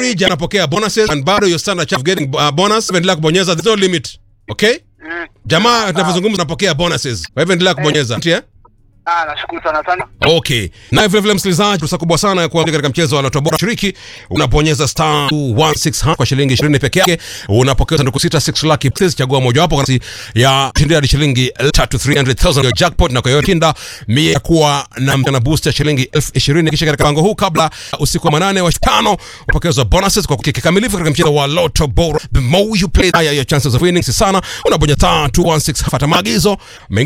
average anapokea bonuses and bado your standard chance of getting uh, bonus endelea kubonyeza there's no limit okay Mm. jamaa tunavyozungumza unapokea bonuses kwa hivyo endelea kubonyeza yeah? Ah, nashukuru sana sana. okay na vile vile msikilizaji fursa kubwa sana ya kuingia katika mchezo wa Lotto Bora shiriki unaponyeza star 216 hash kwa shilingi 20 peke yake unapokea sanduku sita 6 lucky pieces chagua mojawapo kwa nafasi ya kushindia hadi shilingi 3 300000 ya jackpot na kwa hiyo kinda mie kuwa na mtana boost ya shilingi 20000 kisha katika mpango huu kabla usiku wa manane wa tano upokezwa bonuses kwa kukiki kikamilifu katika mchezo wa Lotto Bora the more you play higher your chances of winning si sana unabonyeza star 216 fuata maagizo